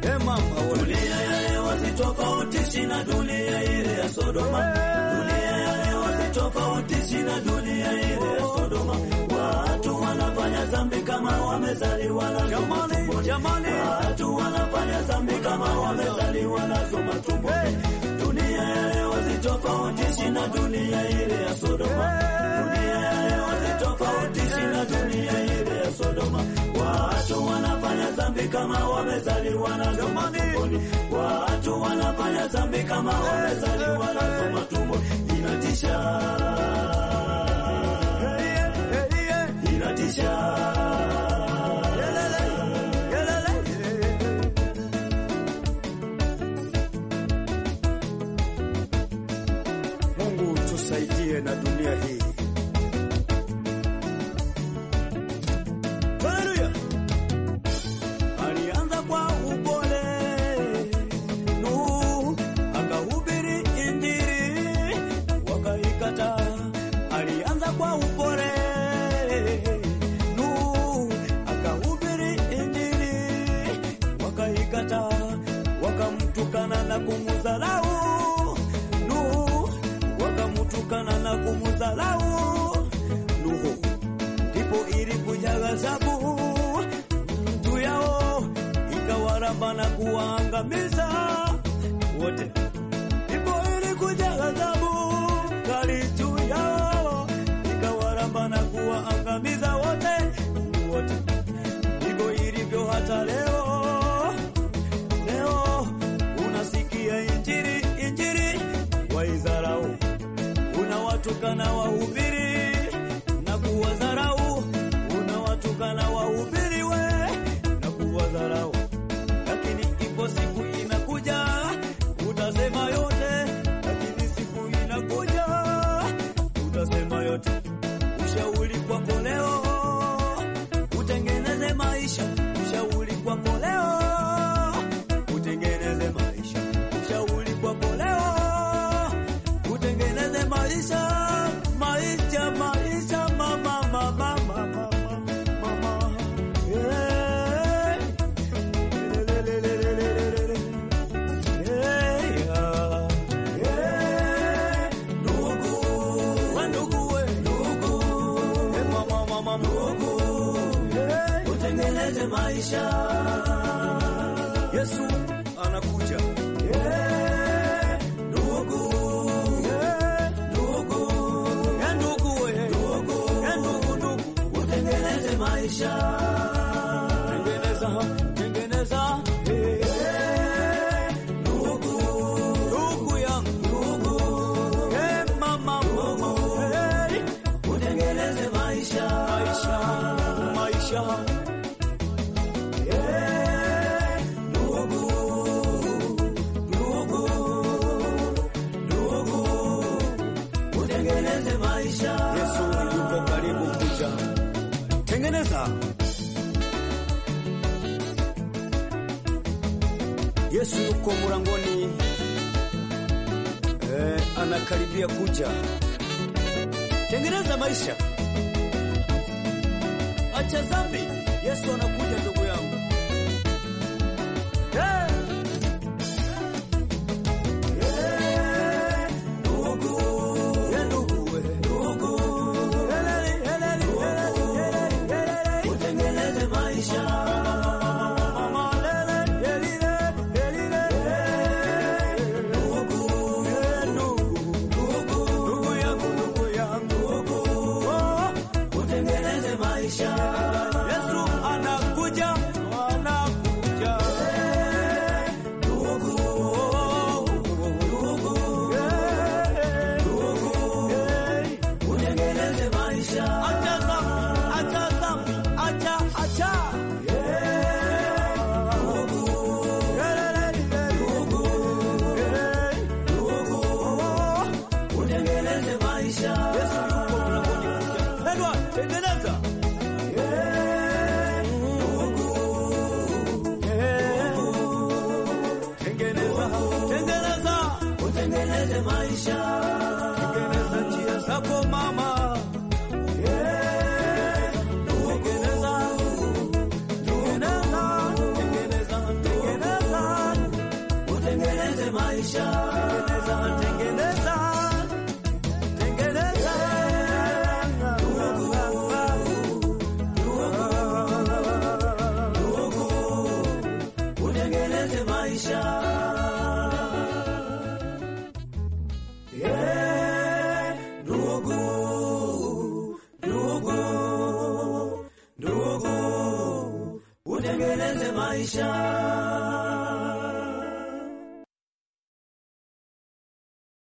Eh, mama we. Dunia ya leo sitofautishi na dunia ile ya Sodoma. Dunia ya leo sitofautishi na dunia ile ya Sodoma. Watu wanafanya dhambi kama wamezaliwa na Jamani, jamani. Watu wanafanya dhambi kama wamezaliwa nazo matumboni. Dunia ya leo sitofautishi na dunia ile ya Sodoma. Dunia ya leo sitofautishi na dunia ile ya Sodoma. Watu wanafanya dhambi kama wamezaliwa nazo matumboni. Watu wanafanya dhambi kama wamezaliwa nazo matumboni. Inatisha, inatisha. Mungu tusaidie na dunia hii. Haleluya. Alianza kwa upole, Nuhu akahubiri Injili, wakaikataa. Alianza kwa upole, Nuhu akahubiri Injili, wakaikataa, wakamtukana na kumudharau Nuhu wakamtukana na kumudharau Nuhu, ndipo ilikuja ghadhabu juu yao ikawaramba na kuwaangamiza wote. Ndipo ilikuja ghadhabu kali juu yao ikawaramba na kuwaangamiza wote wote. Ndivyo ilivyo hata leo. Leo unasikia injili injili, waizarau unawatukana wahubiri na kuwadharau, unawatukana wahubiri we na kuwadharau, lakini ipo siku inakuja utasema yote, lakini siku inakuja utasema yote. Ushauri kwako leo utengeneze maisha, ushauri kwako leo utengeneze maisha, ushauri kwako leo utengeneze maisha, maisha, maisha, mama, mama, mama, mama, yeah. Lelelelelelelele. Yeah, yeah. Yeah. Ndugu, we ndugu, we ndugu, Eh, mama, mama, ndugu, Yeah. Utengeneze maisha. Yesu anakuja. Yeah, ndugu, Yeah. ndugu, Eh, ndugu, we. ndugu. Eh, ndugu, ndugu. Utengeneze maisha. Tengeneza, tengeneza, eh, Ndugu, ndugu yangu, ndugu, eh, mama, mama, eh, utengeneze maisha. maisha, maisha, Yeah, ndugu, ndugu, ndugu, utengeneze maisha. Yesu yuko karibu kuja. Tengeneza. Yesu yuko mlangoni, eh, anakaribia kuja. Tengeneza maisha, acha dhambi. Yesu anakuja, ndugu yangu. Eh, Yeah, ndugu, eh, ndugu, eh. ndugu, Helele, helele, helele, helele, helele. utengeneze maisha. Mama, lele, helile, helile. Ndugu, Eh, ndugu. ndugu, Ndugu yangu, ndugu yangu. Oh, utengeneze maisha. Yesu anakuja, anakuja. maisha